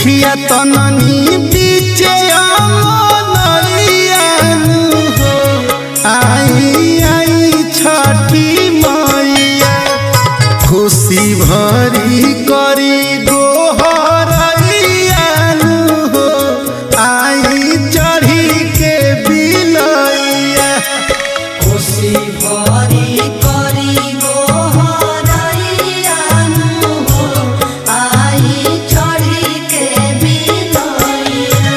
उखिया तननी बीचे अमनरियानु हो आई आई छठी मैया खुशी भरी करी गोहरैयानु हो आई चढ़ी के बिलैया खुशी भरी करी गोहरैयानु हो आई चढ़ी के बिलैया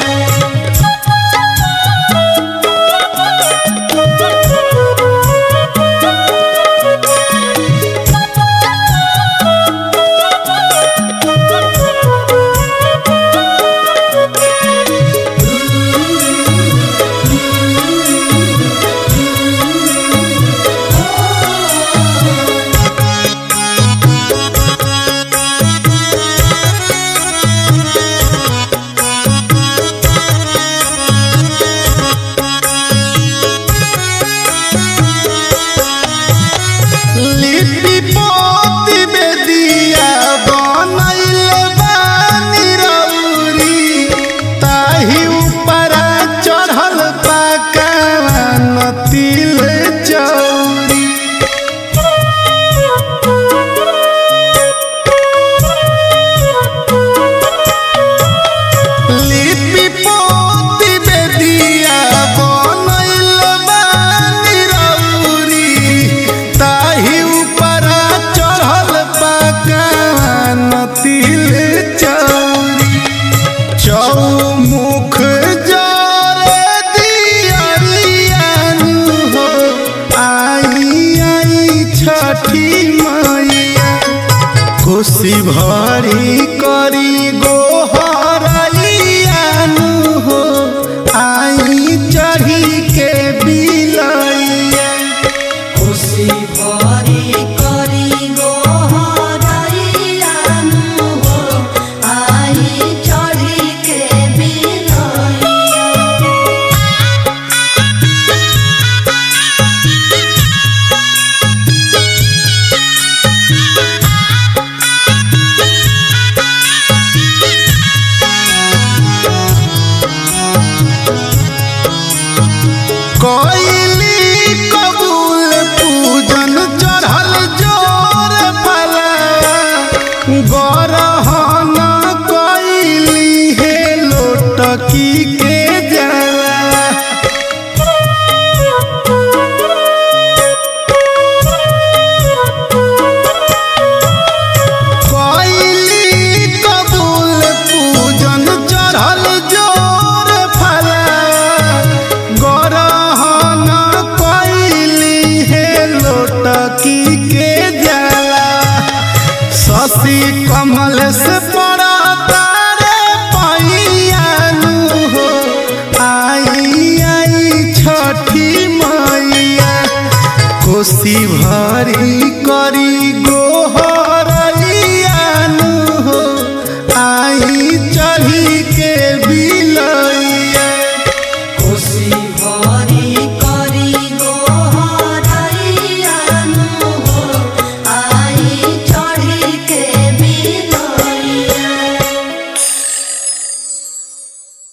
लिपि पोती बेदिया बनैले बानी रौरी ताही ऊपरा चढ़ल पाकान तिल चौरी लिपि पोती बेदिया बनैले बानी रौरी ताही ऊपरा चढ़ल पाकान तिल चौरी चौमुख जरे दियरियानु हो आई आई छठी मैया खुशी भरी करी गोहरैयानु हो आई चढ़ी के बिलैया खुशी भरी करी गोहरैयानु हो आई चढ़ी के बिलैया कोइली कबूल पूजन चढ़ल जोर फला गरहन कोइली हे लोटकी के जला कोइली कबूल पूजन चढ़ल जोर फला गरहन कोइली हे लोटकी के जला शशि कमल से पड़ा तारे पैयानु हो आई आई छठी मैया खुशी भ